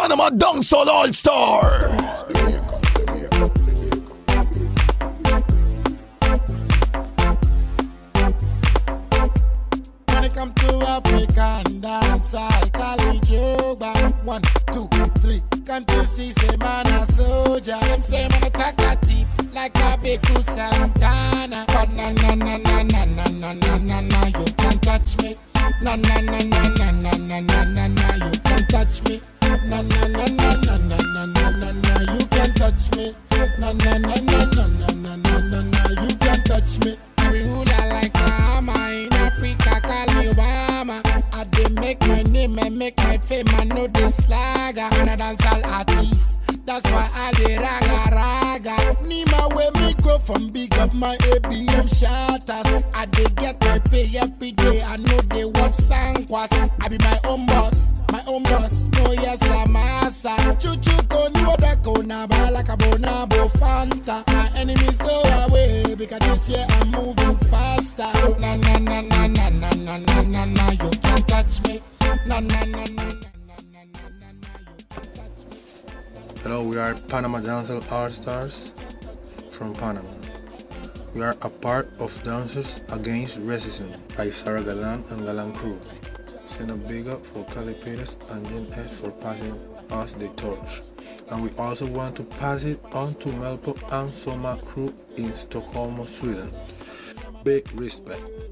Panama Dancehall All Star. When it come to African dance, I'll call it yoga. One, two, three. Can't you see, say man a soldier? Them say man a talkative, like a Beku Santana. But na na na na na na na na na na, you can't touch me. Na na na na na na na na na na, you can't touch me. Na na na na na na na na na na, you can't touch me. Na na na na na na na na na na, you can't touch me. We ruler like Bahama in Africa, call me Obama. I dey make my name and make my fame, I know this slagger. And I dance all artists, that's why I dey raga raga. Nima where me go from big up my ABM shatters. I dey get my pay every day, I know they work sangwas. I be my own boss, my own boss. No yes I'm asa. Chuchu koni wadako na balaka bonabo fanta. My enemies go away because this year I'm moving faster. So na na na na na na na na na na you can't touch me. Na na na na na na na na na na you can't touch me. Hello, we are Panama Dancehall All Stars from Panama. We are a part of Dancers Against Racism by Sarah Galan and Galan Crew. Send a big up for Cali Peters and Jen S for passing us the torch. And we also want to pass it on to Melpo and Soma Crew in Stockholm, Sweden. Big respect.